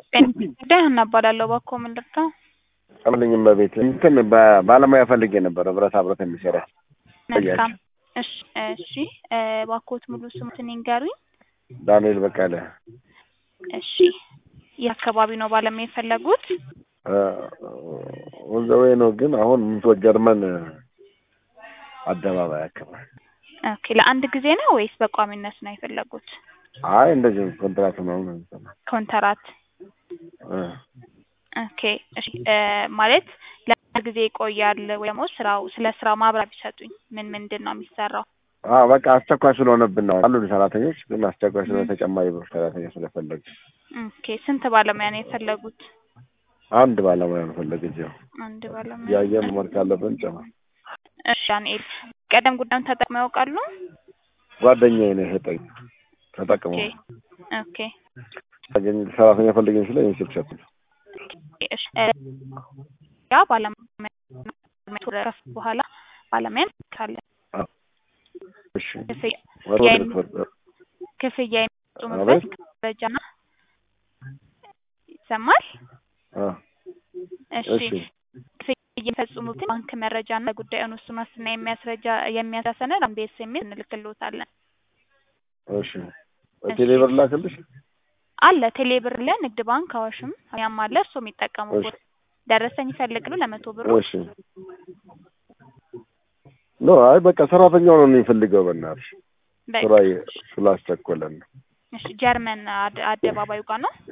ጉዳይ እናባላለሁ እባክዎ ምን ልርዳው? አምልኝም በቤት እንትን በ- ባለሙያ ፈልጌ ነበረ ብረታ ብረት የሚሰራ መልካም እሺ እሺ እባክዎት ሙሉ ስሙትን ይንገሩኝ። ዳንኤል በቀለ እሺ የት አካባቢ ነው ባለሙያ የፈለጉት? ወንዘዌ ነው ግን አሁን ምንቶ ጀርመን አደባባይ አካባቢ ኦኬ ለአንድ ጊዜ ነው ወይስ በቋሚነት ነው የፈለጉት? አይ እንደዚህ ኮንትራት ምናምን ነው የሚሰራው። ኮንትራት እ ኦኬ እሺ እ ማለት ለአንድ ጊዜ ይቆያል ወይ ደግሞ ስራው ስለ ስራው ማብራሪያ ቢሰጡኝ ምን ምንድን ነው የሚሰራው? አዎ በቃ አስቸኳይ ስለሆነብን ነው አሉ ሰራተኞች ግን አስቸኳይ ስለሆነ ተጨማሪ ብር ሰራተኛ ስለፈለጉ ኦኬ ስንት ባለሙያ ነው የፈለጉት? አንድ ባለሙያ ነው ፈለገች። ያው አንድ ባለሙያ የአየር መመር ካለብን ጨምር። እሺ ዳንኤል ቀደም ጉዳዩን ተጠቅመው ያውቃሉ? ጓደኛዬ ነው የሰጠኝ ተጠቅሞ ኦኬ ኦኬ አገኝ ሰራተኛ ፈልገኝ ስለ እኔ ስልክ ሰጡኝ። እሺ እ ያ ባለሙያ ከፍ በኋላ ባለሙያ እንልካለን። እሺ ክፍያ ወደ ያ- ወደ ክፍል ክፍያ የሚፈጽሙበት አቤት መረጃና ይሰማል? አ እሺ እሺ ክፍያ የሚፈጽሙትን ባንክ መረጃና ጉዳዩን ውስን ዋስትና የሚያስረጃ የሚያሳይ ሰነድ አንድ ኤስኤምኤስ እንልክልዎታለን። እሺ በቴሌ ብር ላክልሽ። አለ ቴሌብር ላይ ንግድ ባንክ አዋሽም ያም አለ እርስዎ የሚጠቀሙበት ደረሰኝ ይፈልግሉ ለመቶ ብሩ እሺ ኖ አይ በቃ ሰራተኛው ነው የሚፈልገው። በእናትሽ በቃ ስራ ስላስቸኮለን ነው እሺ ጀርመን አደ- አደባባዩ ጋር ነው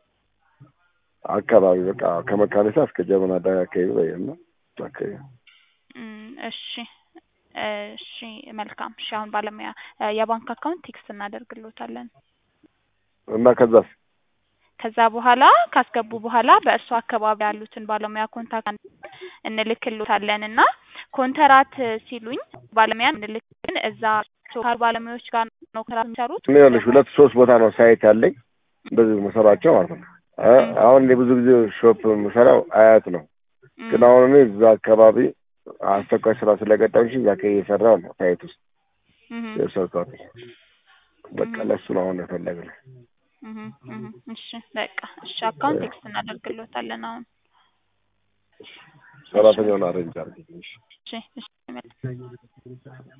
አካባቢ በቃ ከመካኒሳ እስከ ጀርመን አዳጋ አካባቢ ወይ እና አካባቢ እም፣ እሺ እሺ መልካም እሺ አሁን ባለሙያ እ የባንክ አካውንት ቴክስት እናደርግልዎታለን እና ከዛስ ከዛ በኋላ ካስገቡ በኋላ በእሱ አካባቢ ያሉትን ባለሙያ ኮንታክት እንልክልዎታለን እና ኮንትራት ሲሉኝ ባለሙያ እንልክልን እዛ ካሉ ባለሙያዎች ጋር ነው ኮንትራት የሚሰሩት እኔ ይኸውልሽ ሁለት ሶስት ቦታ ነው ሳይት ያለኝ እንደዚህ መሰራቸው ማለት ነው። አ- አሁን እኔ ብዙ ጊዜ ሾፕ የምሰራው አያት ነው። እም፣ ግን አሁን እኔ እዛ አካባቢ አስቸኳይ ስራ ስለገጠምሽ እዛ አካባቢ እየሰራሁ ነው ሳይት ውስጥ እም፣ የሰርቷት በቃ ለሱ ነው አሁን የፈለግነው። እም፣ እም፣ እሺ በቃ እሺ አካውንት ቴክስት እናደርግልዎታለን አሁን ሰራተኛውን አረንጅ አድርጊ። እሺ እሺ መልካም